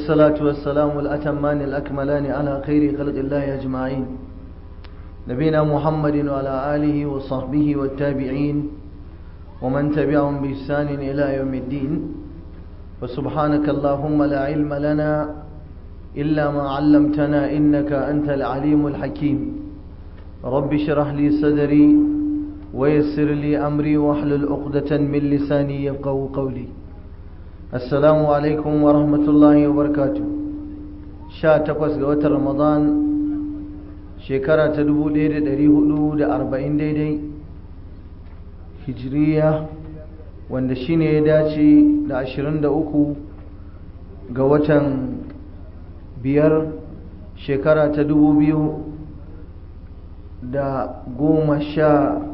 والصلاة والسلام الأتمان الأكملان على خير خلق الله أجمعين نبينا محمد وعلى آله وصحبه والتابعين ومن تبعهم بإحسان إلى يوم الدين وسبحانك اللهم لا علم لنا إلا ما علمتنا إنك أنت العليم الحكيم رب اشرح لي صدري ويسر لي أمري واحلل عقدة من لساني يفقهوا قولي السلام عليكم ورحمة الله وبركاته sha takwas ga watan ramadan shekara ta dubu ɗaya da ɗari hudu da arba'in daidai hijiriya wanda shine ya dace da ashirin da uku ga watan biyar shekara ta dubu biyu da goma sha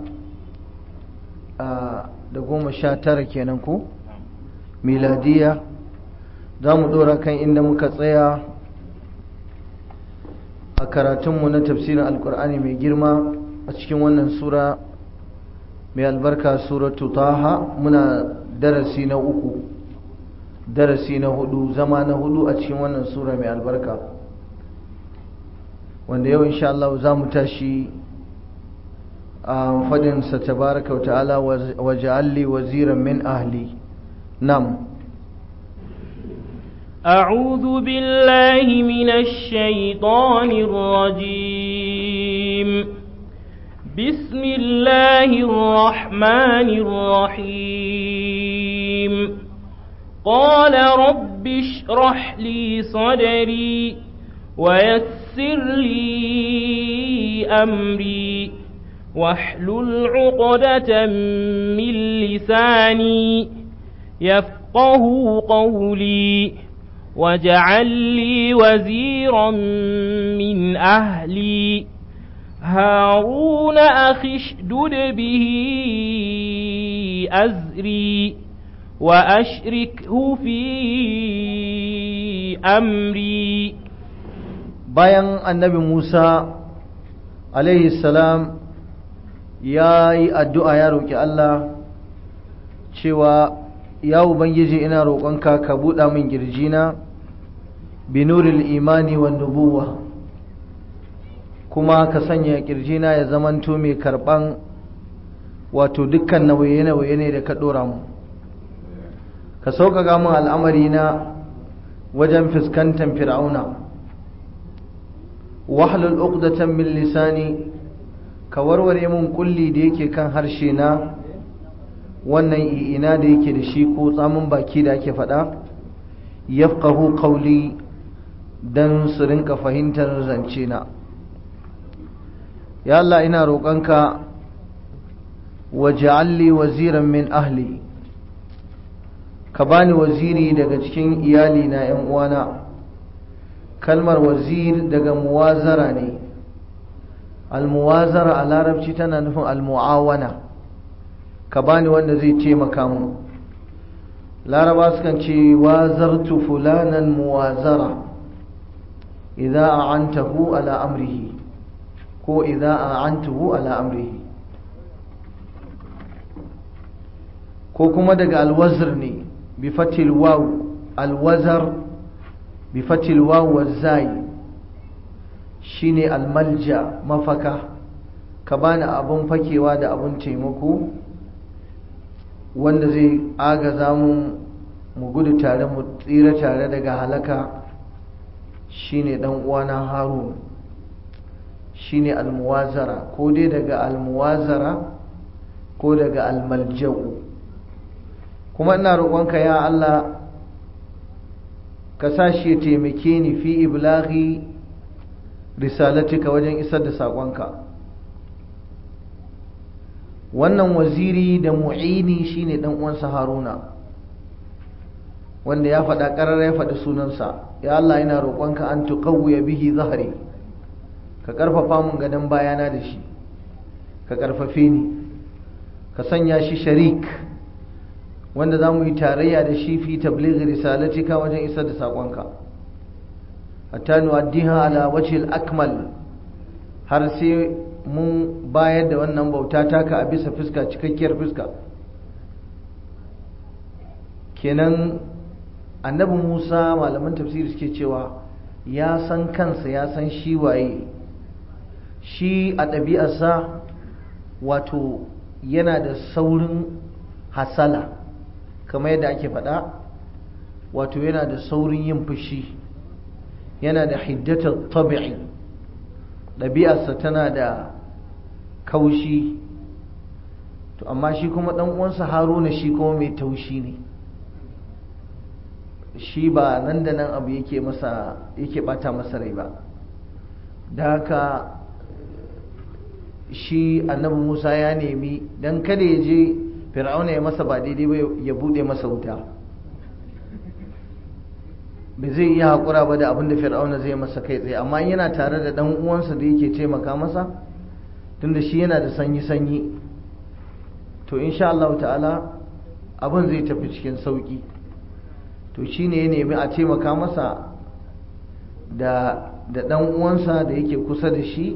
da goma sha tara kenan ko miladiya za mu ɗora kan inda muka tsaya a karatunmu na tafsirin alkur'ani mai girma a cikin wannan sura mai albarka suratu taha muna darasi na uku darasi na hudu zama na hudu a cikin wannan sura mai albarka wanda yau insha Allah za mu tashi a fadinsa tabaraka wa ta'ala wa ja'alli waziran min ahli nam أعوذ بالله من الشيطان الرجيم بسم الله الرحمن الرحيم قال رب اشرح لي صدري ويسر لي أمري واحلل عقدة من لساني يفقه قولي واجعل لي وزيرا من أهلي هارون أخي اشدد به أزري وأشركه في أمري bayan annabi Musa alaihi salam ya yi addu'a ya roƙi Allah cewa ya Ubangiji ina roƙonka ka buɗa min girjina binuril imani wa nubuwa kuma ka sanya kirjina ya zamanto mai karɓan wato dukkan nauye-nauye ne da ka ɗora mu ka sauƙaƙa min al'amari na wajen fuskantar fir'auna wahlul uqdatan min lisani ka warware min kulli da yake kan harshe na wannan ina da yake da shi ko tsamin baki da ake faɗa yafqahu qawli dan su rinka fahimtar zance na ya Allah ina roƙonka waj'alli waziran min ahli ka bani waziri daga cikin iyali na ƴan uwana kalmar wazir daga muwazara ne almuwazara a larabci tana nufin almu'awana ka bani wanda zai taimaka mu laraba sukan ce wazartu fulanan muwazara idza a'antahu ala amrihi ko idza a'antuhu ala amrihi ko kuma daga alwazr ne bi fatil waw alwazar bi fatil waw wazai shine almalja mafaka ka bani abun fakewa da abun taimako wanda zai agaza mu mu gudu tare mu tsira tare daga halaka shine dan uwana harun shine almuwazara ko dai daga almuwazara ko daga almalja'u kuma ina roƙonka ya Allah ka sa shi ya taimake ni fi iblaghi risalatika wajen isar da saƙonka wannan waziri da mu'ini shine dan uwansa haruna wanda ya faɗa ƙarar ya faɗi sunansa ya Allah ina roƙonka an tuqawwiya bihi zahri ka ƙarfafa mun gadon bayana da shi ka ƙarfafe ni ka sanya shi sharik wanda za mu yi tarayya da shi fi tablighi risalatika wajen isar da saƙonka hatta nu'addiha ala wajhil akmal har sai mun bayar da wannan bauta taka a bisa fuska cikakkiyar fuska kenan annabi musa malaman tafsiri suke cewa ya san kansa ya san shi waye shi a ɗabi'arsa wato yana da saurin hasala kamar yadda ake faɗa wato yana da saurin yin fushi yana da hiddatar tabi'i ɗabi'arsa tana da kaushi to amma shi kuma ɗan uwansa haruna shi kuma mai taushi ne shi ba nan da nan abu yake masa yake bata masa rai ba da haka shi annabi musa ya nemi don kada ya je fir'auna ya masa ba daidai ba ya bude masa wuta ba zai iya haƙura ba da abin da fir'auna zai masa kai tsaye amma yana tare da ɗan uwansa da yake taimaka masa tunda shi yana da sanyi-sanyi to insha Allah ta'ala abin zai tafi cikin sauƙi to shi ne ya nemi a taimaka masa da ɗan uwansa da yake kusa da shi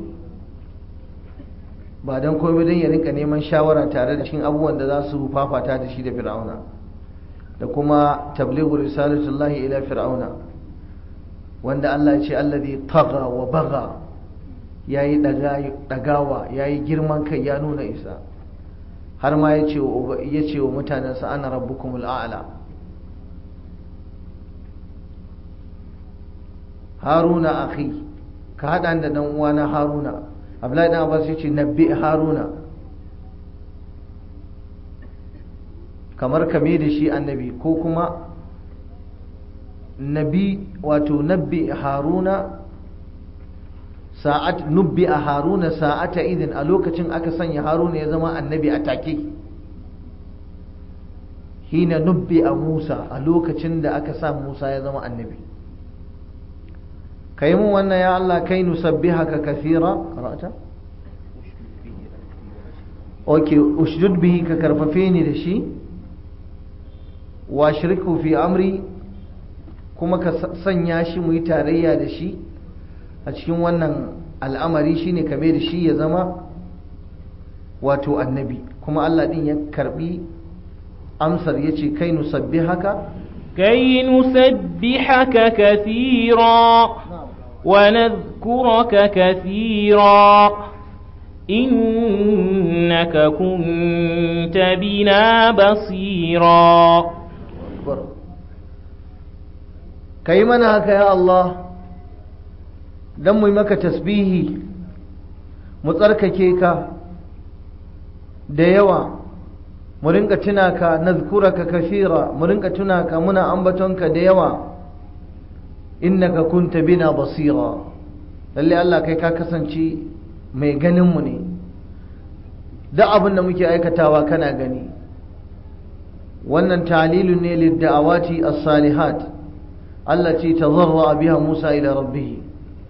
ba don komai don ya rinka neman shawara tare da cikin abubuwan da za su fafata da shi da fir'auna da kuma tablighu risalatullahi ila fir'auna wanda Allah ya ce alladhi tagha wa bagha yayi dagawa yayi girman kai ya nuna isa har ma ya ce wa mutanensa ana rabbukumul a'la haruna akhi ka haɗa da ɗan uwana haruna abdullahi dan abbas yace nabbi haruna kamar kame da shi annabi ko kuma nabi wato nabbi haruna sa'at nubbi a haruna sa'ata idin a lokacin aka sanya haruna ya zama annabi a take hina nubbi a musa a lokacin da aka sa musa ya zama annabi kai mun wannan ya Allah kai nusabbihaka kathira qara'ata okay ushdud bihi ka karfafe ni da shi wa shirku fi amri kuma ka sanya shi mu yi tarayya da shi a cikin wannan al'amari shine kame da shi ya zama wato annabi kuma Allah din ya karbi amsar yace kai nusabbihaka كي نسبحك كثيرا ونذكرك كثيرا إنك كنت بنا بصيرا كي منهك يا الله دم مك تسبيه متركك da yawa mu rinka tuna ka nazkuraka kashira mu rinka tuna ka muna ambatonka da yawa innaka kunta bina basira lalle Allah kai ka kasance mai ganin mu ne da abin da muke aikatawa kana gani wannan talilun ne lidda'awati as-salihat allati tazarra biha Musa ila rabbih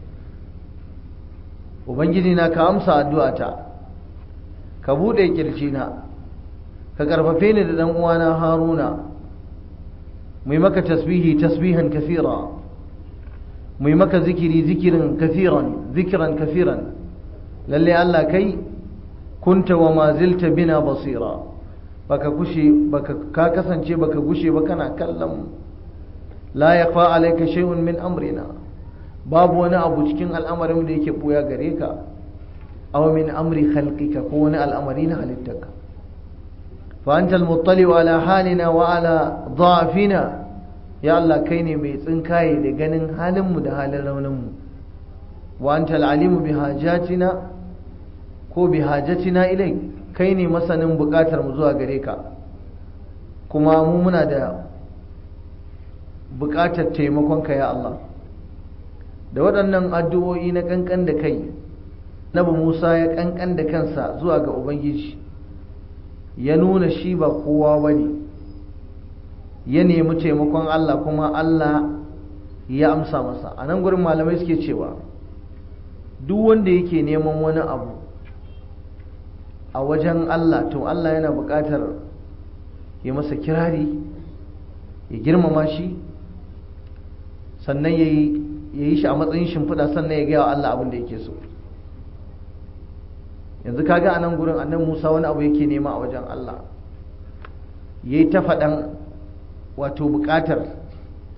ubangiji na ka amsa addu'ata ka bude kirjina ka karfafe ni da dan uwana haruna mu yi maka tasbihi tasbihan kathira mu yi maka zikiri zikirin kathiran zikiran kathiran lalle Allah kai kunta wa ma zilta bina basira baka kushe baka ka kasance baka gushe ba kana kallon la yaqa alayka shay'un min amrina babu wani abu cikin al'amarin da yake boya gare ka aw min amri khalqika ko wani al'amari na halittarka فأنت المطلع على حالنا وعلى ضعفنا يا الله كيني مي تسنكاي da ganin halinmu da halin rauninmu wa anta alalimu bi hajatina ko bi hajatina ilai kai ne masanin bukatar mu zuwa gare ka kuma mu muna da bukatar taimakonka ya Allah da waɗannan addu'o'i na kankan da kai nabi Musa ya kankan da kansa zuwa ga Ubangiji ya nuna shi ba kowa ba ne ya nemi taimakon Allah kuma Allah ya amsa masa a nan gurin malamai suke cewa duk wanda yake neman wani abu a wajen Allah to Allah yana buƙatar ya masa kirari ya girmama shi sannan ya yi shi a matsayin shimfiɗa sannan ya gaya wa Allah abin da yake so yanzu kaga a nan gurin annan musa wani abu yake nema a wajen allah ya yi ta faɗan wato buƙatar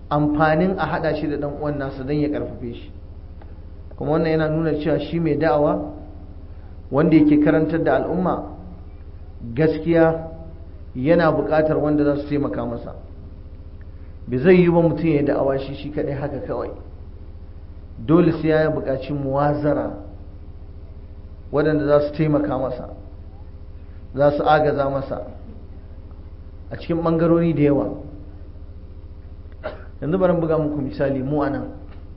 amfanin a haɗa shi da ɗan uwan nasa don ya ƙarfafe shi kuma wannan yana nuna cewa shi mai da'awa wanda yake karantar da al'umma gaskiya yana buƙatar wanda za su taimaka masa bai zai yi ba mutum ya da'awa shi shi kaɗai haka kawai dole sai ya buƙaci muwazara waɗanda za su taimaka masa za su agaza masa a cikin ɓangarori da yawa yanzu bari buga muku misali mu anan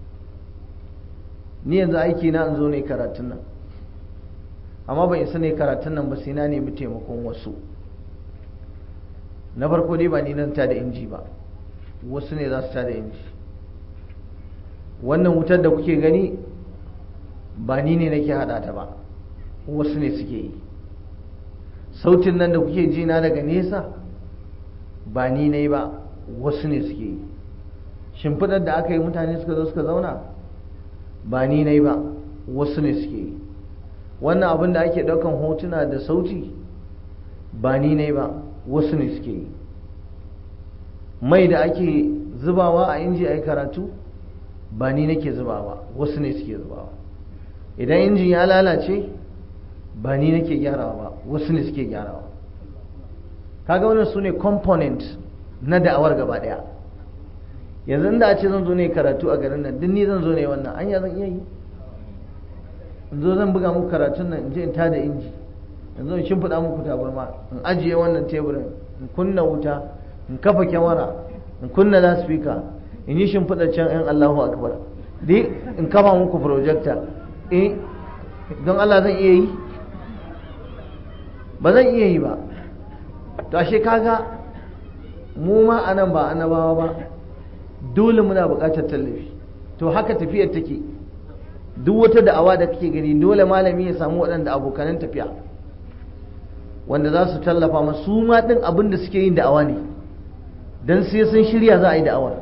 ni yanzu aiki na in zo ne karatun nan amma ban isa ne karatun nan ba sai na nemi taimakon wasu na farko dai ba ni nan ta da inji ba wasu ne za su ta da inji wannan wutar da kuke gani ba ni ne nake hada ta ba wasu ne suke yi sautin nan da kuke ji na daga nesa ba ni ne ba wasu ne suke yi shimfiɗar da aka yi mutane suka zo suka zauna ba ni ne ba wasu ne suke yi wannan abin da ake ɗaukan hotuna da sauti ba ni ne ba wasu ne suke yi mai da ake zubawa a inji a yi karatu ba ni nake zubawa wasu ne suke zubawa idan injin ya lalace ba ni nake gyarawa ba wasu ne suke gyarawa kaga wannan su ne component na da'awar gaba daya yanzu da a ce zan zo ne karatu a garin nan duk ni zan zo ne wannan anya zan iya yi in zo zan buga muku karatun nan in je in tada inji in zo in shimfiɗa muku tabarma in ajiye wannan teburin in kunna wuta in kafa kyamara in kunna laspika in yi shimfiɗa can yan Allahu akbar dai in kafa muku projector eh don Allah zan iya yi ba zan iya yi ba to ashe kaga mu ma anan ba annabawa ba dole muna buƙatar tallafi to haka tafiyar take duk wata da'awa da kake gani dole malami ya samu waɗanda abokanan tafiya wanda za su tallafa masu ma ɗin abin da suke yin da'awa ne don sai sun shirya za a yi da'awar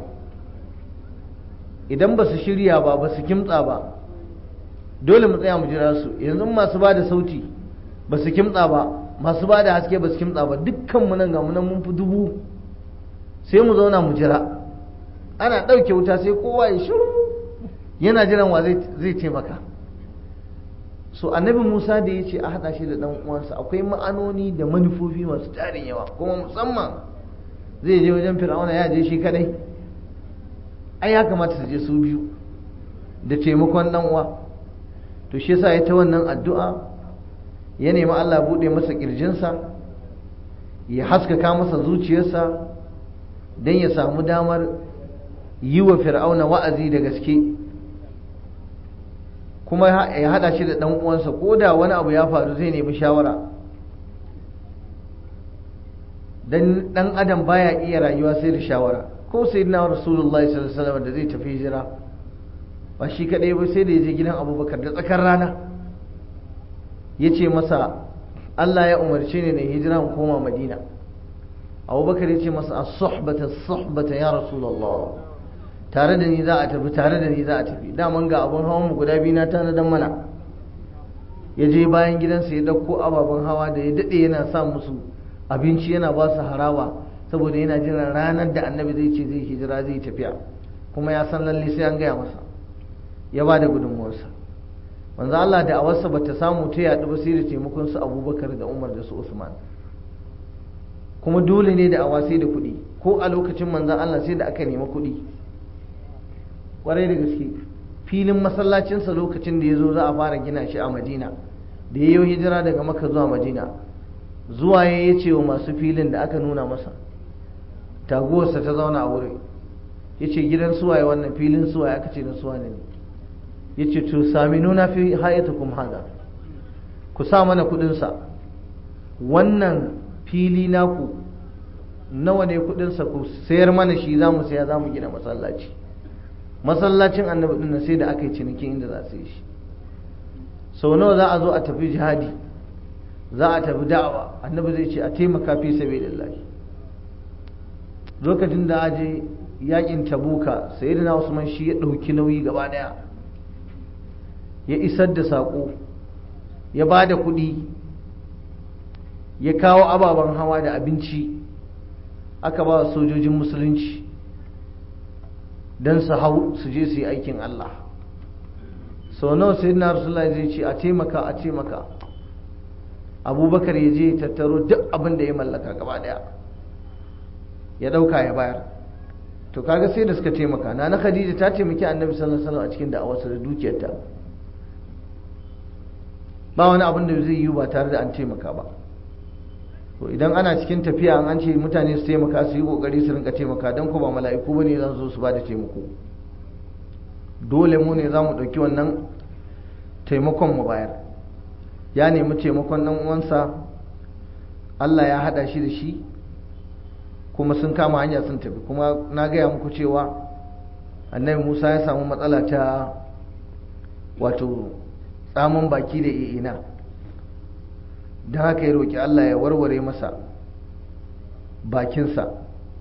idan ba su shirya ba ba su kimtsa ba dole mu tsaya mu jira su yanzu masu ba da sauti ba su kimtsa ba masu ba da haske ba su kimtsa ba dukkanmu nan ga nan mun fi dubu sai mu zauna mu jira ana ɗauke wuta sai kowa ya shiru yana jiran wa zai taimaka so annabi musa da ya ce a haɗa shi da ɗan uwansa akwai ma'anoni da manufofi masu tarin yawa kuma musamman zai je wajen fir'auna ya je shi kadai ai ya kamata su je su biyu da taimakon ɗan uwa to shi yasa ya ta wannan addu'a ya nemi Allah buɗe masa ƙirjinsa ya haskaka masa zuciyarsa don ya samu damar yi wa fir'auna wa'azi da gaske kuma ya haɗa shi da ɗan uwansa ko da wani abu ya faru zai nemi shawara dan ɗan adam baya iya rayuwa sai da shawara ko sai na rasulullahi sallallahu alaihi wasallam da zai tafi hijira ba shi kadai ba sai da ya je gidan abubakar da tsakar rana ya ce masa Allah ya umarce ni na hijira in koma madina abubakar ya ce masa as-suhbata as-suhbata ya rasulullah tare da ni za a tafi tare da ni za a tafi daman ga abun hawan mu guda biyu na tana dan mana ya je bayan gidansa ya dauko ababen hawa da ya dade yana sa musu abinci yana ba su harawa saboda yana jiran ranar da annabi zai ce zai hijira zai tafiya kuma ya san lalle sai an gaya masa ya ba da gudunmuwarsa manzo Allah da awarsa bata samu ta yaɗu ba sai da taimakon su Abubakar da Umar da su Usman kuma dole ne da awa sai da kuɗi ko a lokacin manzo Allah sai da aka nemi kuɗi kwarai da gaske filin masallacinsa lokacin da ya zo za a fara gina shi a Madina da ya yi hijira daga Makka zuwa Madina zuwa ya ce wa masu filin da aka nuna masa taguwarsa ta zauna a wuri ya ce gidan suwaye wannan filin suwaye aka ce na suwa ne ya ce to sami nuna fi hayatukum hada ku sa mana kudinsa wannan fili naku nawa ne kudinsa ku sayar mana shi za mu saya za mu gina masallaci masallacin annabi din sai da aka yi ciniki inda za su yi shi sau nawa za a zo a tafi jihadi za a tafi da'awa annabi zai ce a taimaka fi sabilillah lokacin da aje yakin tabuka sayyidina usman shi ya ɗauki nauyi gaba daya ya isar da saƙo ya ba da kuɗi ya kawo ababen hawa da abinci aka ba sojojin musulunci don su hau su je su yi aikin Allah sau nawa sai na rasulullah zai ce a taimaka a taimaka abubakar ya je tattaro duk abin da ya mallaka gaba daya ya dauka ya bayar to kaga sai da suka taimaka na na khadija ta taimaki annabi sallallahu alaihi wasallam a cikin da'awarsa da dukiyarta ba wani abin da zai yi ba tare da an taimaka ba to idan ana cikin tafiya an ce mutane su taimaka su yi kokari su rinka taimaka don ko ba mala'iku bane zan zo su ba da taimako dole mu ne za mu ɗauki wannan taimakon mu bayar ya nemi taimakon ɗan uwansa Allah ya haɗa shi da shi kuma sun kama hanya sun tafi kuma na gaya muku cewa annabi Musa ya samu matsala ta wato tsamin baki da ina don haka ya roƙi Allah ya warware masa bakinsa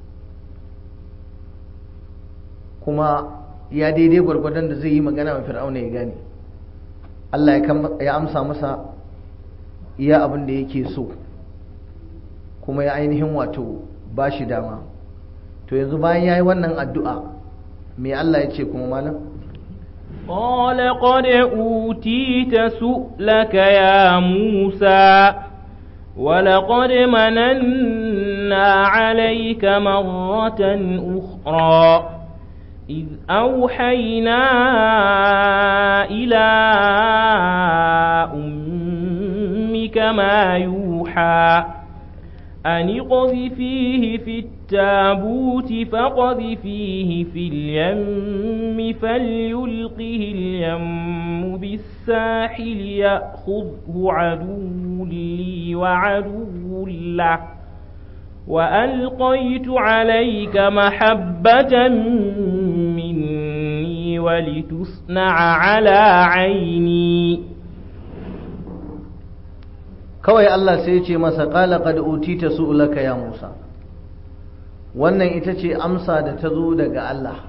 kuma ya daidai gwargwadon da zai yi magana wa fir'auna ya gane Allah ya amsa masa iya abin da yake so kuma ya ainihin wato ba shi dama to yanzu bayan ya yi wannan addu'a me Allah ya ce kuma malam قال قد أوتيت سؤلك يا موسى ولقد مننا عليك مرة أخرى إذ أوحينا إلى أمك ما يوحى أن اقذفيه في التابوت فقذفيه في اليم فليلقه اليم بالساحل يأخذه عدو لي وعدو له وألقيت عليك محبة مني ولتصنع على عيني kawai Allah sai ya ce masa qala qad utita su'laka ya Musa wannan ita ce amsa da ta zo daga Allah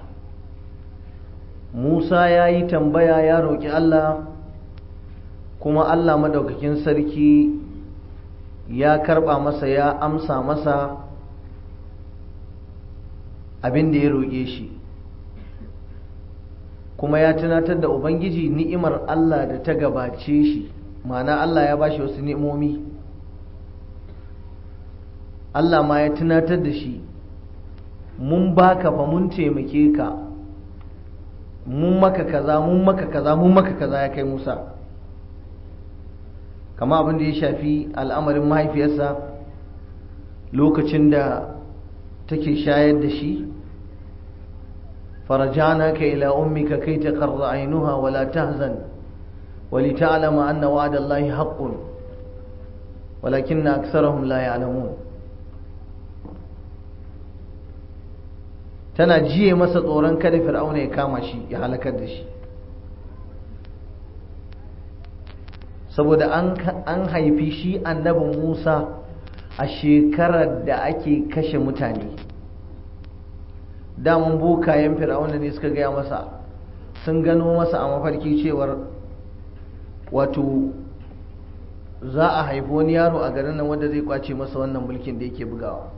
Musa ya yi tambaya ya roƙi Allah kuma Allah madaukakin sarki ya karɓa masa ya amsa masa abin da ya roƙe shi kuma ya tunatar da Ubangiji ni'imar Allah da ta gabace shi ma'ana Allah ya bashi wasu ni'imomi Allah ma ya tunatar da shi mun baka fa mun taimake ka mun maka kaza mun maka kaza mun maka kaza ya kai Musa kama abin da ya shafi al'amarin mahaifiyarsa lokacin da take shayar da shi فرجعناك إلى أمك كي تقر عينها ولا تهزن ولتعلم أن وعد الله حق ولكن أكثرهم لا يعلمون tana jiye masa tsoron kada fir'auna ya kama shi ya halakar da shi saboda an haifi shi annabin musa a shekarar da ake kashe mutane daman bokayen fir'auna ne suka gaya masa sun gano masa a mafarki cewar wato za a haifi wani yaro a garin nan wanda zai kwace masa wannan mulkin da yake bugawa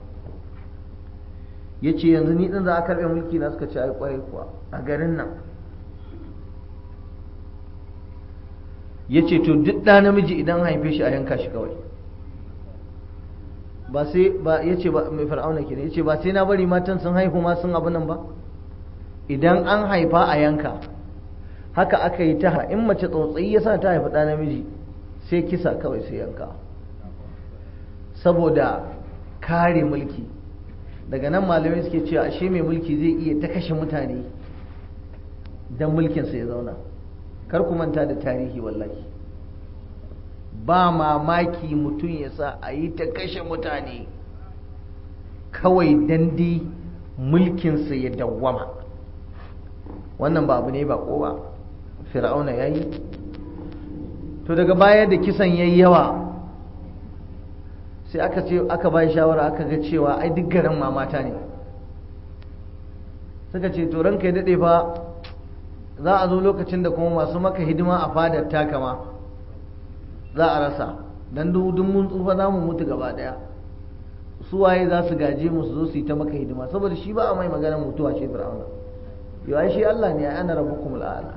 ya ce yanzu ni ɗin za a karɓe mulki na suka ce ai kwarai kuwa a garin nan ya ce to duk ɗa namiji idan haife shi a yanka shi kawai ba sai ba ya ce ba mai fir'auna ke ya ce ba sai na bari matan sun haihu ma sun abu nan ba idan an haifa a yanka haka aka yi ta in mace tsautsayi ya sa ta haifi ɗa namiji sai kisa kawai sai yanka saboda kare mulki daga nan malamai suke cewa ashe mai mulki zai iya ta kashe mutane don mulkinsa ya zauna kar ku manta da tarihi wallahi ba mamaki mutum ya sa a yi ta kashe mutane kawai dandi mulkinsa ya dawwama wannan ba abu ne ba ko ba fir'auna ya yi to daga baya da kisan ya yi yawa sai aka ce aka bai shawara aka ga cewa ai duk garin mamata ne suka ce to ranka ya daɗe fa za a zo lokacin da kuma masu maka hidima a fadar taka ma za a rasa dan dudun mun tsufa za mu mutu gaba daya su waye za su gaje mu su zo su yi ta maka hidima saboda shi ba a mai maganar mutuwa ce fir'auna yau shi Allah ne ana rabbukum al'ala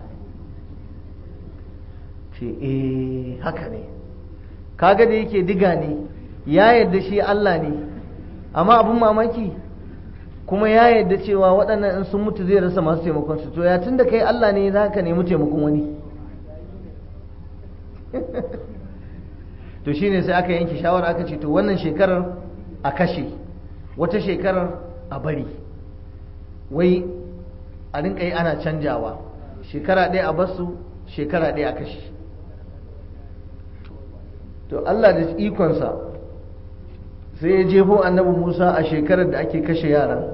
ce eh haka ne kaga da yake diga ne ya yadda shi Allah ne amma abin mamaki kuma ya yadda cewa waɗannan in sun mutu zai rasa masu taimakon su to ya tun da kai Allah ne za ka nemi taimakon wani to shine sai aka yanke shawara aka ce to wannan shekarar a kashe wata shekarar a bari wai a rinka yi ana canjawa shekara ɗaya a basu shekara ɗaya a kashe to Allah da ikonsa sai ya jefo annabi Musa a shekarar da ake kashe yaran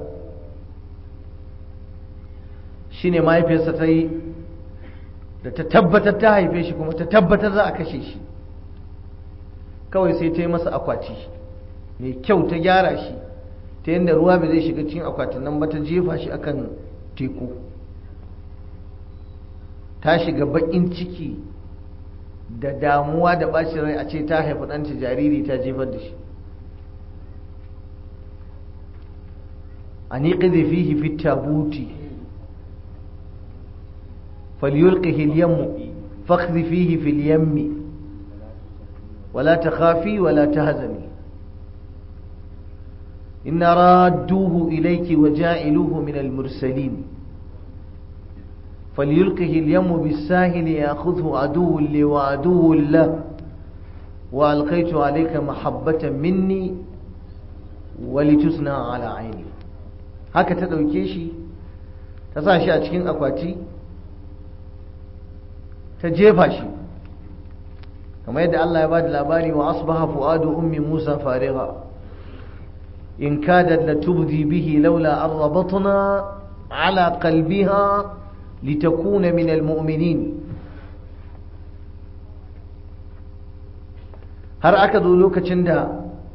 shine mahaifiyarsa ta yi da ta tabbatar ta haife shi kuma ta tabbatar za a kashe shi kawai sai ta yi masa akwati mai kyau ta gyara shi ta yadda ruwa bai zai shiga cikin akwatin nan ba ta jefa shi akan teku ta shiga baƙin ciki da damuwa da ɓacin rai a ce ta haifi ɗanta jariri ta jefar da shi a niƙi fihi fi tabuti falyulqihi al-yammu fakhdi fihi fil yammi ولا تخافي ولا تهزني إن رادوه إليك وجائلوه من المرسلين فليلقه اليم بالساهل يأخذه عدو لي وعدو له وألقيت عليك محبة مني ولتصنع على عيني haka ta ɗauke shi ta sa shi a cikin akwati ta jefa shi kamar yadda Allah ya ba da labari wa asbaha fu'adu ummi Musa fariga in kadat latubdi bihi laula an rabatna ala qalbiha litakuna min almu'minin har aka zo lokacin da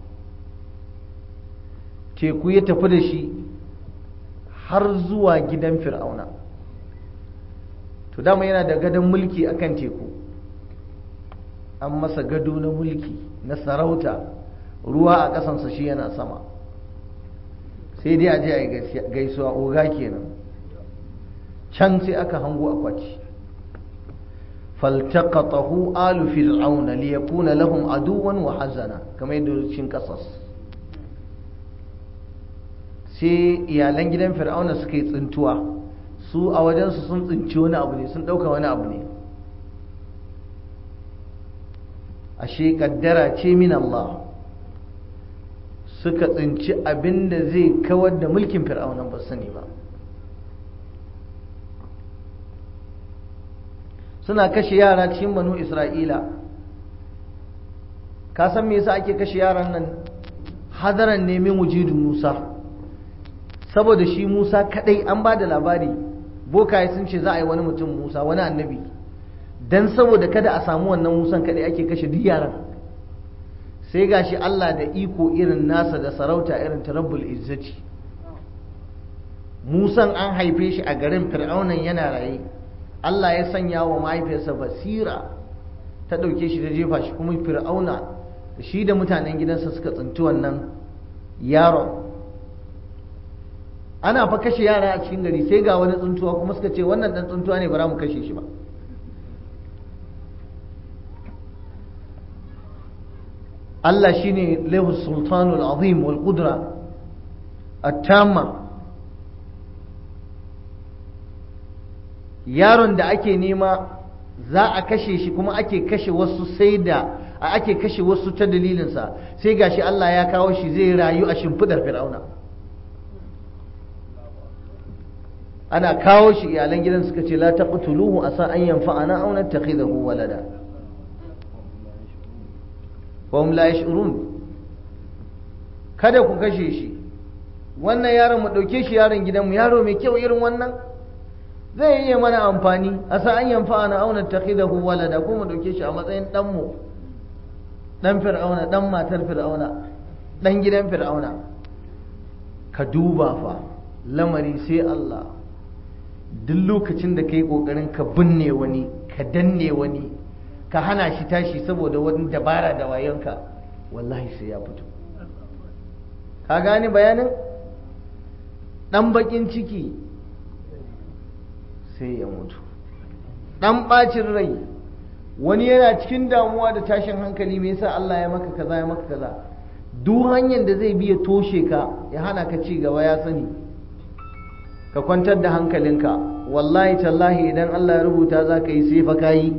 teku ya tafi da shi har zuwa gidan fir'auna to dama yana da gadon mulki akan teku an masa gado na mulki na sarauta ruwa a ƙasansa shi yana sama sai dai a je a yi gaisuwa oga kenan can sai aka hango akwati faltaqatahu alu fir'auna liyakuna lahum aduwan wa hazana kamar yadda cikin ƙasas sai iyalan gidan fir'auna suka yi tsintuwa su a wajensu sun tsinci wani abu ne sun ɗauka wani abu ne ashe kaddara ce min Allah suka tsinci abin da zai kawar da mulkin fir'aunan ba sani ba suna kashe yara cikin banu isra'ila ka san me yasa ake kashe yaran nan hadaran neman wujudu musa saboda shi musa kadai an ba da labari bokaye sun ce za a yi wani mutum musa wani annabi dan saboda kada a samu wannan musan kadai ake kashe duk yaran sai gashi Allah da iko irin nasa da sarauta irin ta rabbul izzati musan an haife shi a garin fir'aunan yana raye Allah ya sanya wa mahaifiyarsa basira ta ɗauke shi ta jefa shi kuma fir'auna shi da mutanen gidansa suka tsinci wannan yaron ana fa kashe yara a cikin gari sai ga wani tsuntuwa kuma suka ce wannan dan tsuntuwa ne ba za mu kashe shi ba Allah shine lahu sultanul azim wal qudra at-tamma yaron da ake nema za a kashe shi kuma ake kashe wasu sai da ake kashe wasu ta dalilinsa sai gashi Allah ya kawo shi zai rayu a shimfidar fir'auna ana kawo shi iyalan gidan suka ce la taqtuluhu asa an yanfa'ana aw nattakhidahu walada wa hum la yash'urun kada ku kashe shi wannan yaron mu dauke shi yaron gidanmu yaro mai kyau irin wannan zai iya mana amfani asa an yanfa'ana aw nattakhidahu walada ko mu dauke shi a matsayin dan mu dan fir'auna dan matar fir'auna dan gidan fir'auna ka duba fa lamari sai Allah duk lokacin da ka yi ƙoƙarin ka binne wani ka danne wani ka hana shi tashi saboda wani dabara da wayonka wallahi sai ya fito ka gane bayanin ɗan baƙin ciki sai ya mutu ɗan ɓacin rai wani yana cikin damuwa da tashin hankali me yasa Allah ya maka kaza ya maka kaza duk hanyar da zai biya toshe ka ya hana ka ci gaba ya sani ka kwantar da hankalinka wallahi tallahi idan Allah ya rubuta za ka yi sai fa ka yi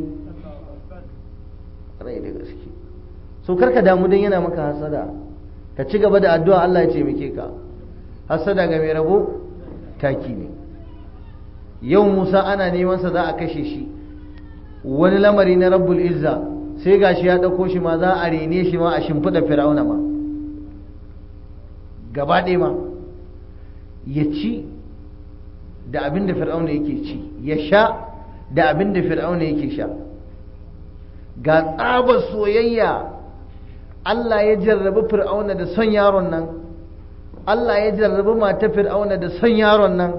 rai da gaske so karka damu don yana maka hasada ka ci gaba da addu'a Allah ya taimake ka hasada ga mai rabo taki ne yau Musa ana neman sa za a kashe shi wani lamari na rabbul izza sai gashi ya ɗauko shi ma za a rene shi ma a shimfiɗa fir'auna ma gaba ɗaya ma ya ci da abin da fir'auna yake ci ya sha da abin da fir'auna yake sha ga tsabar soyayya Allah ya jarrabi fir'auna da son yaron nan Allah ya jarrabi mata fir'auna da son yaron nan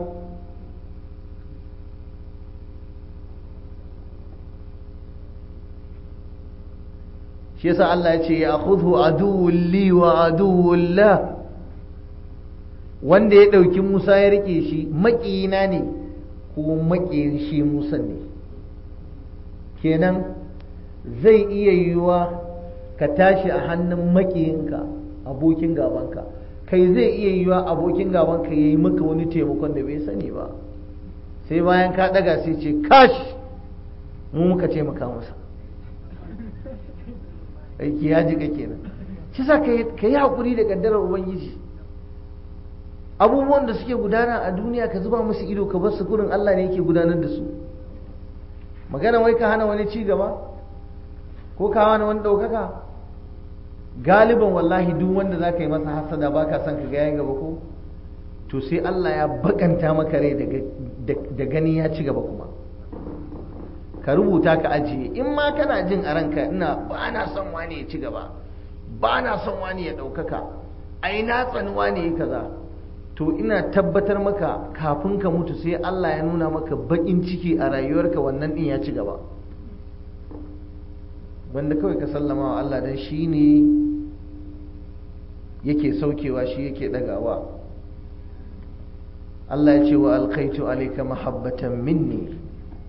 shi yasa Allah ya ce ya khudhu aduwwun li wa aduwwun la wanda ya ɗauki Musa ya rike shi maƙiyina ne ko maƙiyin shi Musa ne kenan zai iya yiwuwa ka tashi a hannun maƙiyinka abokin gabanka kai zai iya yiwuwa abokin gabanka ya yi maka wani taimakon da bai sani ba sai bayan ka ɗaga sai ce kash mu muka taimaka masa aiki ya jika kenan shi sa ka yi haƙuri da ƙaddarar ubangiji abubuwan da suke gudana a duniya ka zuba musu ido ka bar su kurin Allah ne yake gudanar da su magana wai ka hana wani ci gaba ko ka hana wani ɗaukaka galiban wallahi duk wanda za ka yi masa hasada ba ka son ka ga gaba ko to sai Allah ya bakanta maka rai da gani ya ci gaba kuma ka rubuta ka ajiye in ma kana jin a ranka ina ba na son wani ya ci gaba ba na son wani ya ɗaukaka ai na tsani wani ya kaza to ina tabbatar maka kafin ka mutu sai Allah ya nuna maka baƙin ciki a rayuwarka wannan ɗin ya ci gaba wanda kawai ka sallama wa Allah don shi ne yake saukewa shi yake ɗagawa Allah ya ce wa alkaitu alaika mahabbatan minni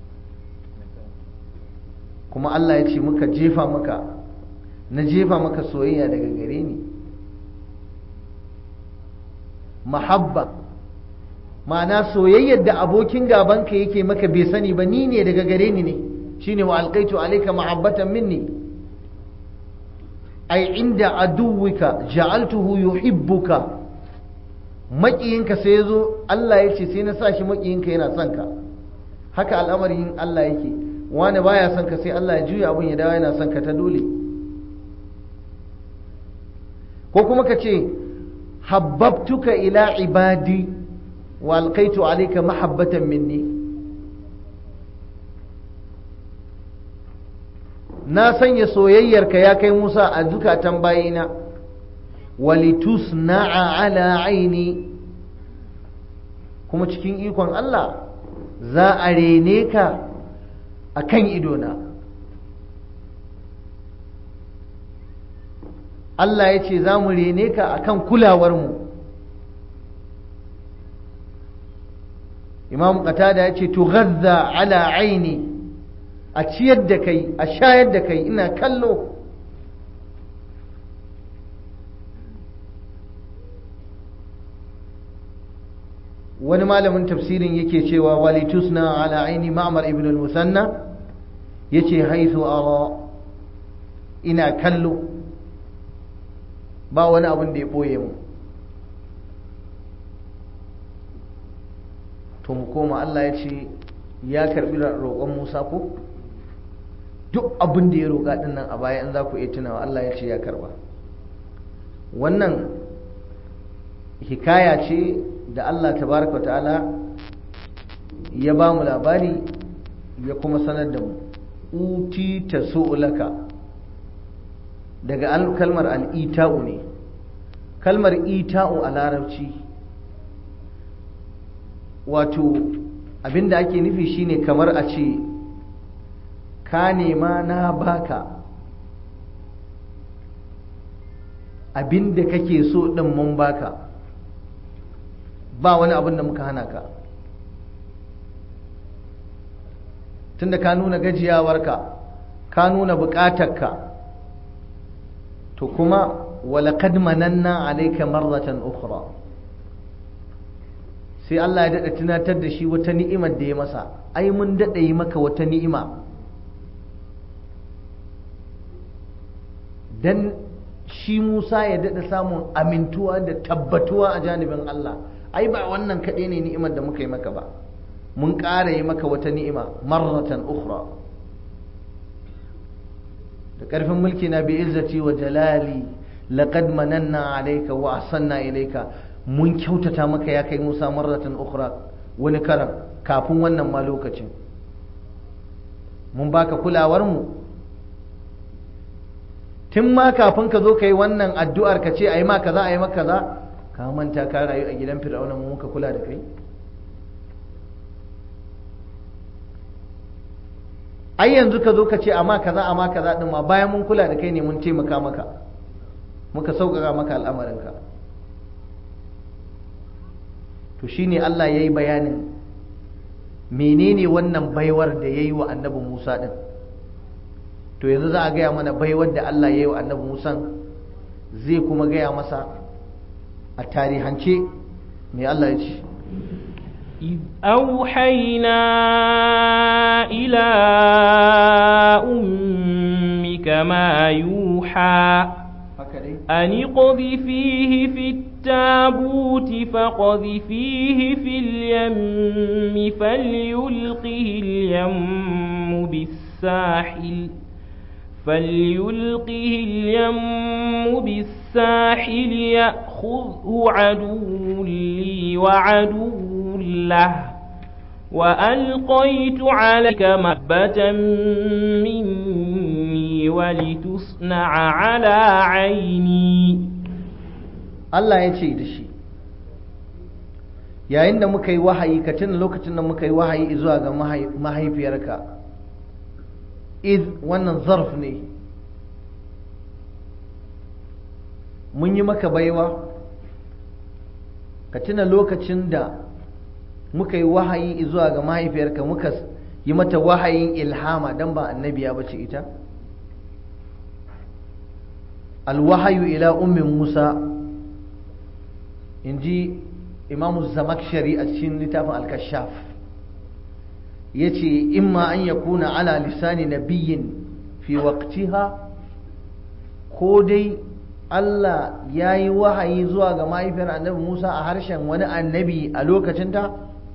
kuma Allah ya ce muka jefa maka na jefa maka soyayya daga gare ni mahabba ma'ana soyayyar da abokin gabanka yake maka bai sani ba ni ne daga gare ni ne shine wa alqaitu alayka mahabbatan minni ai inda aduwika ja'altuhu yuhibbuka maƙiyinka sai yazo Allah ya ce sai na sa shi maƙiyinka yana son ka haka al'amarin Allah yake wani baya son ka sai Allah ya juya abun ya dawo yana son ka ta dole ko kuma ka ce habbabtuka ila ibadi wa alqaitu alayka mahabbatan minni na sanya soyayyarka ya kai Musa a zukatan bayina walitusna'a ala aini kuma cikin ikon Allah za a rene ka a kan idona Allah ya ce za mu rene ka a kan kulawarmu imam qatada ya ce tughazza ala aini a ciyar da kai a shayar da kai ina kallo wani malamin tafsirin yake cewa walitusna ala aini ma'mar ibn al-musanna yace haithu ara ina kallo ba wani abin da ya boye mu to mu koma Allah ya ce ya karbi roƙon Musa ko duk abin da ya roƙa din nan a baya in za ku iya tunawa Allah ya ce ya karba wannan hikaya ce da Allah tabaraka wa ta'ala ya ba mu labari ya kuma sanar da mu uti ta su'ulaka daga kalmar al'ita'u ne kalmar ita'u a larabci wato abinda ake nufi shine kamar a ce ka nema na baka abinda kake so din mun baka ba wani abin da muka hana ka tunda ka nuna gajiyawarka ka nuna bukatarka to kuma walaqad mananna alayka marratan ukhra sai Allah ya dada tunatar da shi wata ni'imar da ya masa ai mun dada yi maka wata ni'ima dan shi Musa ya dada samun amintuwa da tabbatuwa a janibin Allah ai ba wannan kaɗai ne ni'imar da muka yi maka ba mun ƙara yi maka wata ni'ima marratan ukhra da ƙarfin mulki na bi izzati wa jalali laqad mananna alayka wa ahsanna ilayka mun kyautata maka ya kai Musa marratan ukhra wani karan kafin wannan ma lokacin mun baka kulawar mu tun ma kafin ka zo ka yi wannan addu'ar ka ce a yi ma kaza a yi maka kaza ka manta ka rayu a gidan fir'auna mu muka kula da kai ai yanzu ka zo ka ce amma kaza amma kaza din ma bayan mun kula da kai ne mun taimaka maka muka sauƙaƙa maka al'amarinka to shine Allah ya yi bayanin menene wannan baiwar da ya yi wa annabi Musa din to yanzu za a gaya mana baiwar da Allah ya yi wa annabi Musa zai kuma gaya masa a tarihance mai Allah ya ce إذ أوحينا إلى أمك ما يوحى أن اقذفيه في التابوت فقذفيه في اليم فليلقه اليم بالساحل فليلقه اليم بالساحل يأخذه عدو لي وعدو له وألقيت عليك محبة مني ولتصنع على عيني Allah ya ce da shi yayin da muka yi wahayi ka tuna lokacin da muka yi wahayi zuwa ga mahaifiyarka iz wannan zarf ne mun yi maka baiwa ka tuna lokacin da muka yi wahayi zuwa ga mahaifiyarka muka yi mata wahayin ilhama don ba annabiya bace ita alwahayu ila ummin musa in ji imamu zamakshari a cikin littafin al-kashaf ya ce imma an ya kuna ala lisani nabiyin fi waqtiha ko dai Allah ya yi wahayi zuwa ga mahaifiyar annabi Musa a harshen wani annabi a lokacinta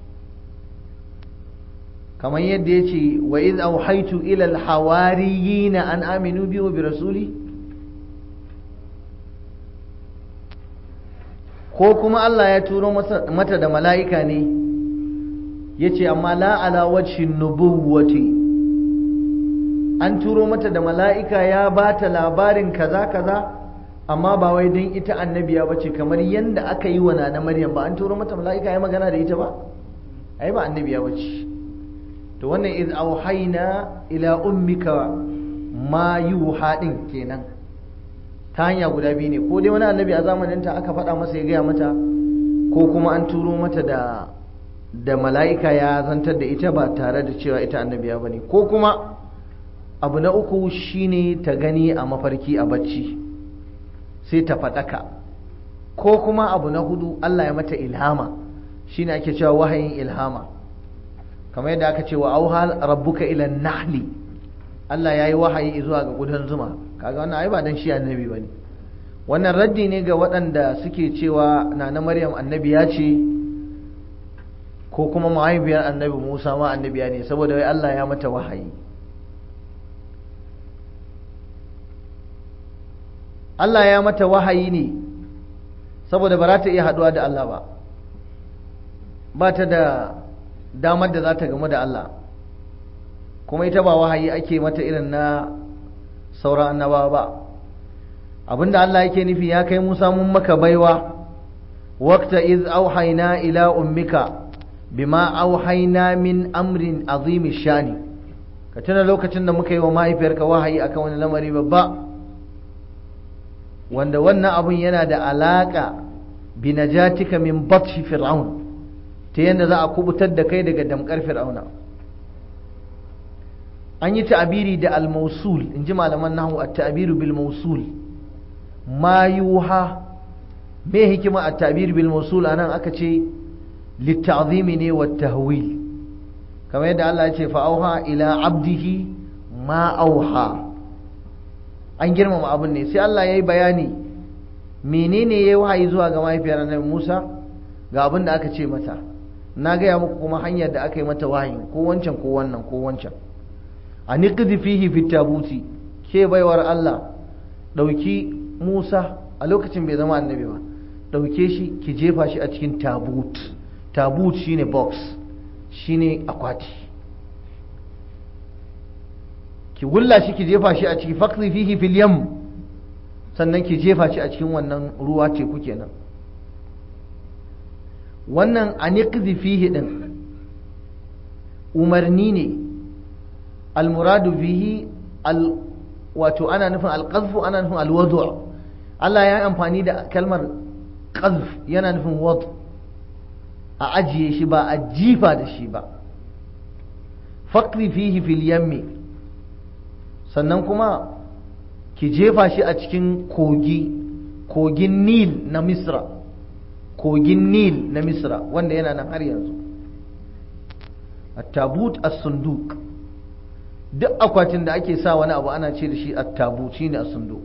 kamar yadda ya ce wa iz auhaitu ila alhawariyina an aminu bi wa bi rasuli ko kuma Allah ya turo mata da mala'ika ne ya ce amma la ala wajhin nubuwati an turo mata da mala'ika ya ba ta labarin kaza kaza amma ba wai don ita annabiya ba ce kamar yadda aka yi wa na maryam ba an turo mata mala'ika ya magana da ita ba ai ba annabiya ba ce to wannan iz auhaina ila ummika ma yuha din kenan ta hanya guda biyu ne ko dai wani annabi a zamaninta aka faɗa masa ya gaya mata ko kuma an turo mata da da mala'ika ya zantar da ita ba tare da cewa ita annabiya ba ne ko kuma abu na uku shine ta gani a mafarki a bacci sai ta faɗaka ko kuma abu na hudu Allah ya mata ilhama shine ake cewa wahayin ilhama kamar yadda aka ce wa auha rabbuka ila nahli Allah ya yi wahayi zuwa ga gudan zuma kaga wannan ai ba dan shi annabi bane wannan raddi ne ga waɗanda suke cewa nana Maryam annabiya ce ko kuma mahaifiyar annabi Musa ma annabiya ne saboda wai Allah ya mata wahayi Allah ya mata wahayi ne saboda ba za ta iya haɗuwa da Allah ba ba ta da damar da za ta gamu da Allah kuma ita ba wahayi ake mata irin na sauran annabawa ba abinda Allah yake nufi ya kai Musa mun maka baiwa waqta iz auhayna ila ummika bima auhayna min amrin azimi shani ka tuna lokacin da muka yi wa mahaifiyarka wahayi akan wani lamari babba wanda wannan abun yana da alaka bi najatika min batshi fir'aun ta yadda za a kubutar da kai daga damkar fir'auna an yi ta'abiri da al-mausul in ji malaman nahu a ta'abiru bil mausul ma yuha me hikima a ta'abiri bil mausul anan aka ce litta'zimi ne wa tahwil kamar yadda Allah ya ce fa'auha ila abdihi ma auha an girmama abin ne sai Allah ya yi bayani menene ya yi wahayi zuwa ga mahaifiyar annabi Musa ga abin da aka ce mata na gaya muku kuma hanyar da aka yi mata wahayi ko wancan ko wannan ko wancan a niqdi fihi fit tabuti ke baiwar Allah dauki Musa a lokacin bai zama annabi ba dauke shi ki jefa shi a cikin tabut tabut shine box shine akwati ki wulla shi ki jefa shi a ciki faqdi fihi fil yam sannan ki jefa shi a cikin wannan ruwa teku kenan wannan aniqdi fihi din umarni ne almuradu bihi al wato ana nufin alqazfu ana nufin alwadu Allah ya yi amfani da kalmar qazf yana nufin wad a ajiye shi ba a jifa da shi ba faqri fihi fil yammi sannan kuma ki jefa shi a cikin kogi kogin nil na misra kogin nil na misra wanda yana nan har yanzu attabut as-sunduk duk akwatin da ake sa wani abu ana ce da shi attabut shine as-sunduk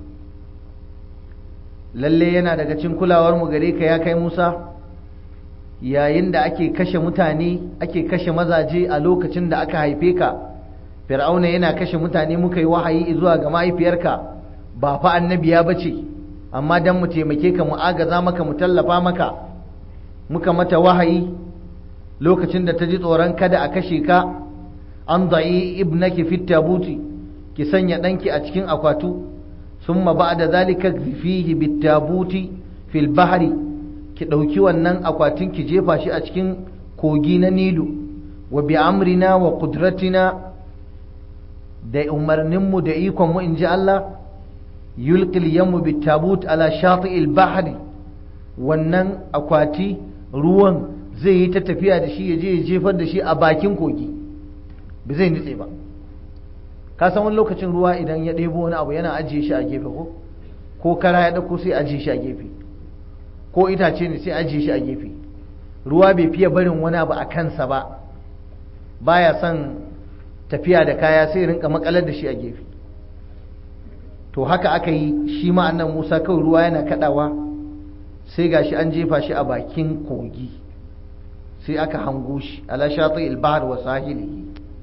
lalle yana daga cikin kulawar mu gare ka ya kai Musa yayin da ake kashe mutane ake kashe mazaje a lokacin da aka haife ka fir'auna yana kashe mutane muka yi wahayi zuwa ga mahaifiyarka ba fa annabiya bace amma dan mu taimake ka mu agaza maka mu tallafa maka muka mata wahayi lokacin da ta ji tsoron kada a kashe ka an da'i ibnaki fit tabuti ki sanya danki a cikin akwatu summa ba'da zalika fihi bit tabuti fil bahri ki dauki wannan akwatin ki jefa shi a cikin kogi na nilu wa bi amrina wa qudratina da umarninmu da ikonmu in ji Allah yulqil yammu bit tabut ala shati'il bahri wannan akwati ruwan zai yi ta tafiya da shi ya je ya jefar da shi a bakin kogi ba zai nutse ba ka san wani lokacin ruwa idan ya ɗebo wani abu yana ajiye shi a gefe ko ko kara ya ɗauko sai ajiye shi a gefe ko itace ne sai ajiye shi a gefe ruwa bai fiye barin wani abu a kansa ba baya son tafiya da kaya sai rinka makalar da shi a gefe to haka aka yi shi ma annan Musa kawai ruwa yana kadawa sai gashi an jefa shi a bakin kogi sai aka hango shi ala shati al-bahr wa sahilihi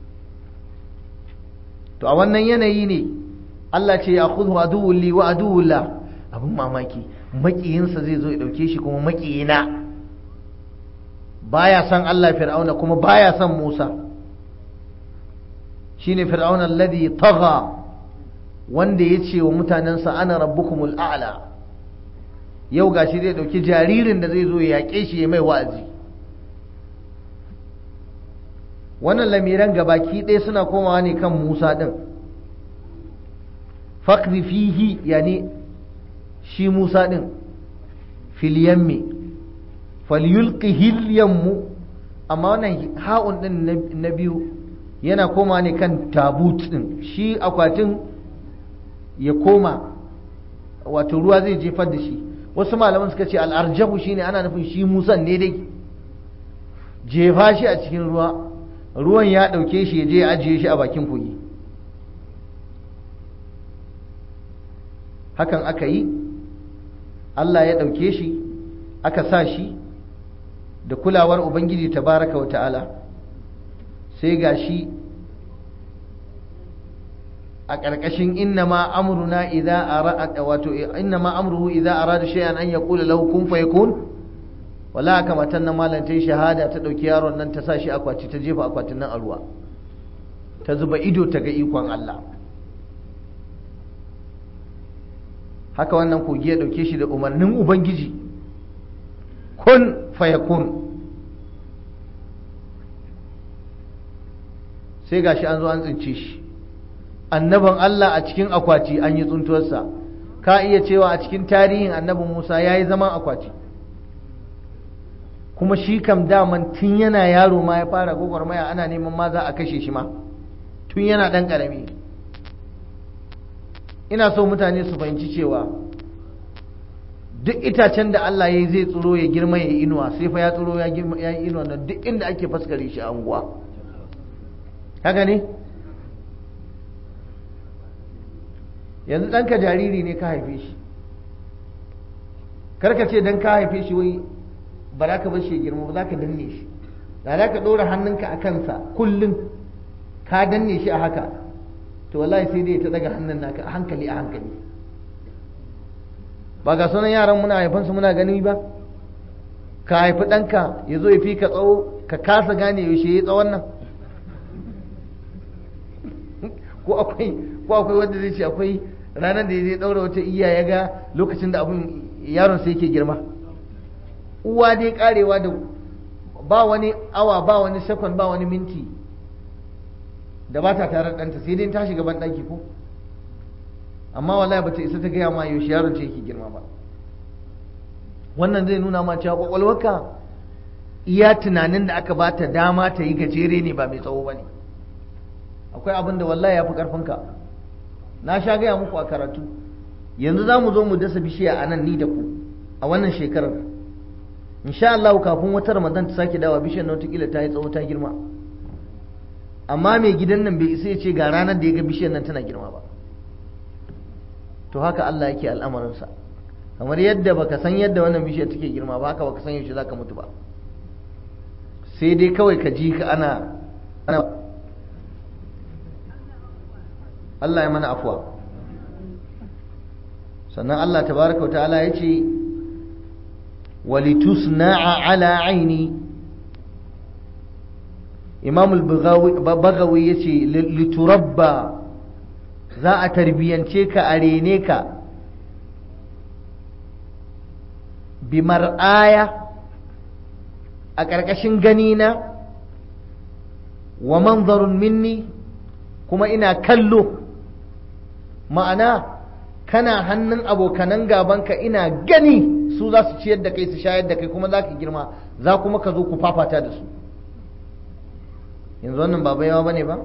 to a wannan yanayi ne Allah ce ya khudhu aduwwun li wa aduwwun la abin mamaki makiyinsa zai zo ya dauke shi kuma makiyina baya san Allah fir'auna kuma baya san Musa shine fir'auna alladhi tagha wanda ya ce wa mutanensa ana rabbukumul a'la yau gashi zai dauki jaririn da zai zo ya yaƙe shi ya mai wa'azi wannan lamiran gabaki ɗaya suna komawa ne kan Musa ɗin fakri fihi yani shi Musa ɗin fil yammi falyulqihi yammu amma wannan ha'un ɗin na biyu yana koma ne kan tabut ɗin shi akwatin ya koma wato ruwa zai jefar da shi wasu malaman suka ce al'arjahu shine ana nufin shi musan ne dai jefa shi a cikin ruwa ruwan ya ɗauke shi ya je ya ajiye shi a bakin kogi hakan aka yi Allah ya ɗauke shi aka sa shi da kulawar Ubangiji tabaraka wa ta'ala sai ga shi a ƙarƙashin inna ma amruna idza arada wato inna ma amruhu idza arada shay'an an yaqula lahu kun fayakun wala haka matan nan malam ta shahada ta dauki yaron nan ta sa shi akwati ta jefa akwatin nan a ruwa ta zuba ido ta ga ikon Allah haka wannan kogi ya dauke shi da umarnin ubangiji kun fayakun sai gashi an zo an tsince shi annaban Allah a cikin akwati an yi tsuntuwarsa ka iya cewa a cikin tarihin annabin Musa ya yi zaman akwati kuma shi kam daman tun yana yaro ma ya fara gwagwarmaya ana neman ma za a kashe shi ma tun yana ɗan ƙarami ina so mutane su fahimci cewa duk itacen da Allah ya yi zai tsiro ya girma ya inuwa sai fa ya tsiro ya yi inuwa na duk inda ake faskare shi a unguwa haka ne yanzu ɗanka jariri ne ka haife shi karka ce don ka haife shi wai ba za ka bar shi ya girma ba za ka danne shi da za ka ɗora hannunka a kansa kullum ka danne shi a haka to wallahi sai dai ta daga hannun naka a hankali a hankali ba ga sunan yaran muna haifansu muna gani ba ka haifi ɗanka ya zo ya fi ka tsawo ka kasa gane yaushe ya tsawon nan ko akwai ko akwai wanda zai ce akwai ranar da ya zai ɗaura wata iya ya ga lokacin da abin yaron sai yake girma uwa dai karewa da ba wani awa ba wani sekon ba wani minti da ba ta tare ɗanta sai dai ta shiga ban ɗaki ko amma wallahi ba ta isa ta gaya ma yaushe yaron ce yake girma ba wannan zai nuna ma cewa kwakwalwarka iya tunanin da aka ba ta dama ta yi gajere ne ba mai tsawo ba ne akwai abin da wallahi ya fi ƙarfinka na sha gaya muku a karatu yanzu za mu zo mu dasa bishiya a nan ni da ku a wannan shekarar insha Allah kafin wata ramadan ta sake dawa bishiyar na watakila ta yi tsawo ta girma amma mai gidan nan bai isa ya ce ga ranar da ya ga bishiyar nan tana girma ba to haka Allah yake al'amarinsa kamar yadda baka san yadda wannan bishiyar take girma ba haka baka san yaushe zaka mutu ba sai dai kawai ka ji ka ana ana Allah ya mana afuwa sannan Allah tabaraka wa ta'ala ya ce walitusna'a ala aini imam al-bagawi ya ce liturabba za a tarbiyance ka a rene ka bi mar'aya a ƙarƙashin ganina wa manzarun minni kuma ina kallo ma'ana kana hannun abokanan gabanka ina gani su za su ciyar da kai su shayar da kai kuma za ka girma za kuma ka zo ku fafata da su yanzu wannan ba yawa ba ne ba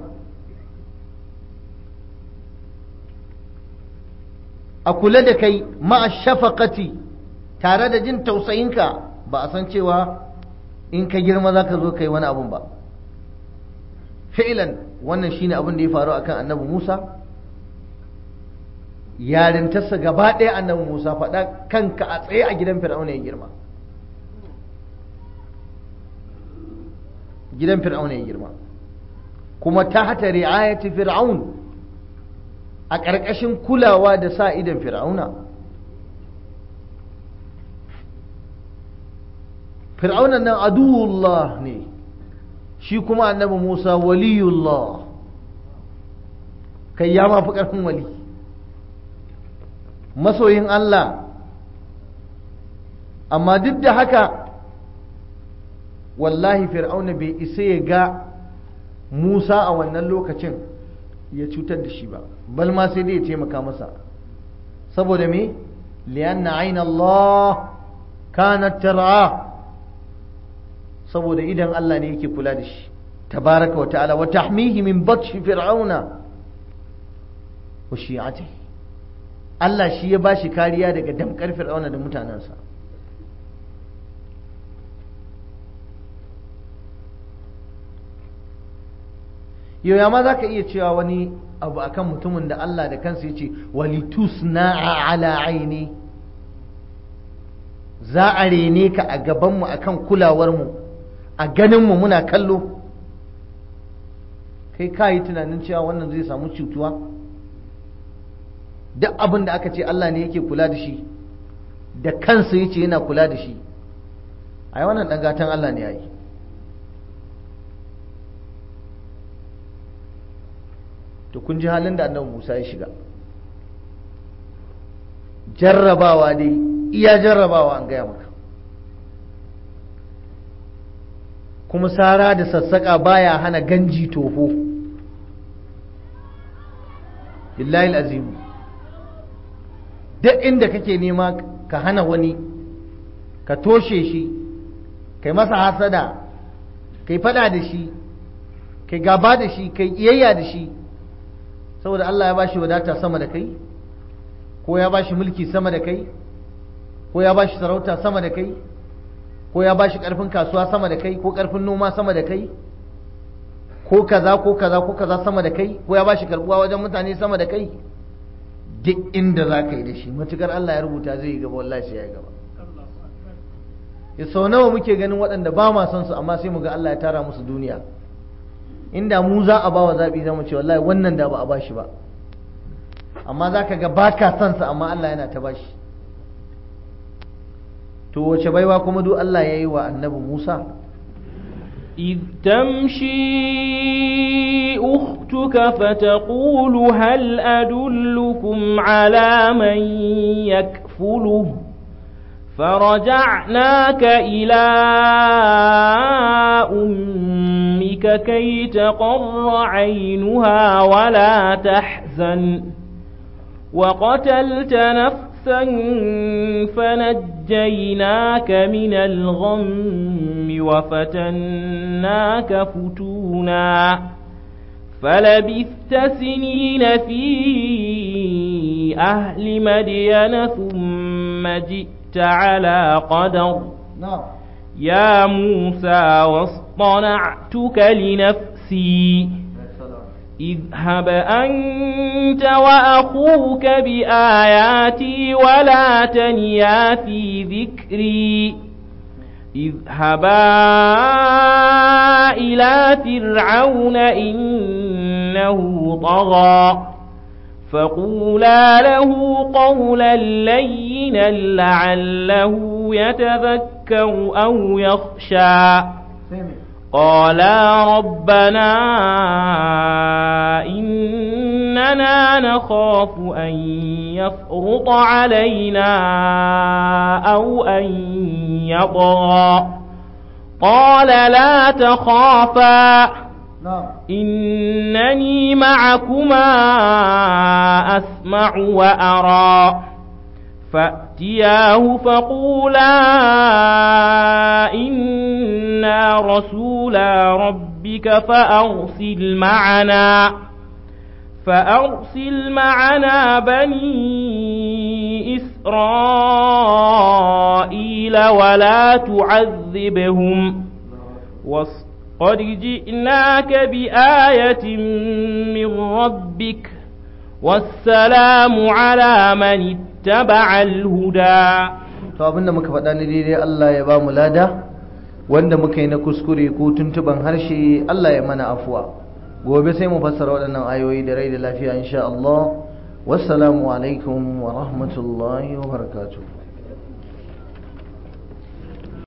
a kula da kai ma'a shafaqati tare da jin tausayinka ba a san cewa in ka girma za ka zo kai wani abun ba fi'ilan wannan shine abin da ya faru akan annabi Musa yarintarsa gaba ɗaya annabi Musa faɗa kanka a tsaye a gidan fir'auna ya girma gidan fir'auna ya girma kuma ta hata ri'ayati fir'aun a ƙarƙashin kulawa da sa idan fir'auna fir'auna nan aduwullah ne shi kuma annabi musa waliyullah kai ya mafi ƙarfin wali masoyin allah amma duk da haka wallahi fir'auna bai isa ya ga musa a wannan lokacin ya cutar da shi ba bal ma sai dai ya taimaka masa saboda me liyanna aina Allah kanat tar'a saboda idan Allah ne yake kula da shi tabaraka wa ta'ala wa tahmihi min batshi fir'auna wa shi'atihi Allah shi ya bashi kariya daga damkar fir'auna da mutanensa yau ma za ka iya cewa wani abu akan mutumin da Allah da kansa ya ce walitusna'a ala aini za a rene ka a gabanmu akan kulawarmu a ganinmu muna kallo kai ka yi tunanin cewa wannan zai samu cutuwa duk abin da aka ce Allah ne yake kula da shi da kansa ya ce yana kula da shi a yi wannan ɗangatan Allah ne ya yi to kun ji halin da annabi Musa ya shiga jarrabawa dai iya jarrabawa an gaya maka kuma sara da sassaƙa baya hana ganji toho billahi azimu duk inda kake nema ka hana wani ka toshe shi kai masa hasada kai fada da shi kai gaba da shi kai iyayya da shi saboda Allah ya bashi wadata sama da kai ko ya bashi mulki sama da kai ko ya bashi sarauta sama da kai ko ya bashi karfin kasuwa sama da kai ko karfin noma sama da kai ko kaza ko kaza ko kaza sama da kai ko ya bashi karbuwa wajen mutane sama da kai duk inda za ka yi da shi matukar Allah ya rubuta zai yi gaba wallahi sai ya gaba ya sau nawa muke ganin waɗanda ba ma son su amma sai mu ga Allah ya tara musu duniya inda mu za a bawa zaɓi za mu ce wallahi wannan da ba a bashi ba amma za ka ga ba ka son sa amma Allah yana ta bashi to wace baiwa kuma duk Allah ya yi wa annabi Musa إذ تمشي أختك فتقول هل أدلكم على من يكفله فرجعناك إلى أمك كي تقر عينها ولا تحزن وقتلت نفسا فنجيناك من الغم وفتناك فتونا فلبثت سنين في أهل مدين ثم جئت على قدر na'am يا موسى واصطنعتك لنفسي اذهب أنت وأخوك بآياتي ولا تنيا في ذكري اذهبا إلى فرعون إنه طغى فقولا له قولا لينا لعله يتذكر أو يخشى قالا ربنا إننا نخاف أن يفرط علينا أو أن يطغى قال لا تخافا na'am إنني معكما أسمع وأرى فأتياه فقولا إنا رسولا ربك فأرسل معنا فأرسل معنا بني إسرائيل ولا تعذبهم وص- قد جئناك بآية من ربك والسلام على من اتبع الهدى to abinda muka faɗa ni daidai Allah ya ba mu lada wanda muka yi na kuskure ko tuntuban harshe Allah ya mana afuwa gobe sai mu fassara waɗannan ayoyi da rai da lafiya insha Allah wassalamu alaikum wa rahmatullahi wa barakatuh